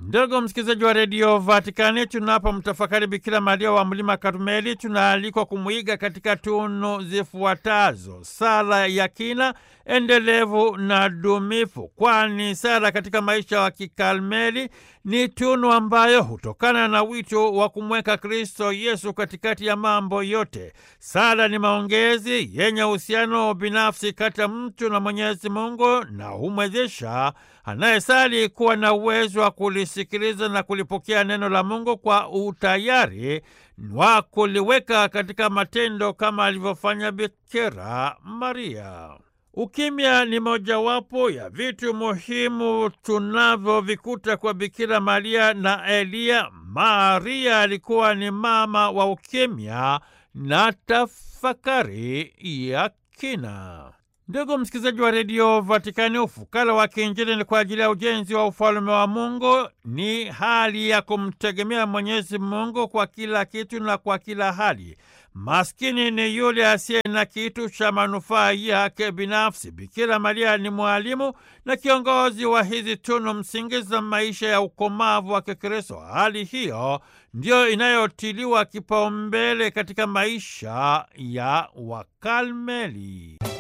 Ndugu msikilizaji wa redio Vatikani, tunapomtafakari Bikira Maria wa mlima Karmeli, tunaalikwa kumwiga katika tunu zifuatazo: sala ya kina, endelevu na dumifu, kwani sala katika maisha wa kikarmeli ni tunu ambayo hutokana na wito wa kumweka Kristo Yesu katikati ya mambo yote. Sala ni maongezi yenye uhusiano binafsi kati ya mtu na Mwenyezi Mungu na humwezesha anayesali kuwa na uwezo wa kulisikiliza na kulipokea neno la Mungu kwa utayari wa kuliweka katika matendo kama alivyofanya Bikira Maria. Ukimya ni mojawapo ya vitu muhimu tunavyovikuta kwa Bikira Maria na Eliya. Maria alikuwa ni mama wa ukimya na tafakari ya kina. Ndugu msikilizaji wa redio Vatikani, ufukara wa kiinjili ni kwa ajili ya ujenzi wa ufalume wa Mungu. Ni hali ya kumtegemea Mwenyezi Mungu kwa kila kitu na kwa kila hali. Maskini ni yule asiye na kitu cha manufaa yake binafsi. Bikira Maria ni mwalimu na kiongozi wa hizi tunu msingi za maisha ya ukomavu wa Kikristo. Hali hiyo ndiyo inayotiliwa kipaumbele katika maisha ya Wakarmeli.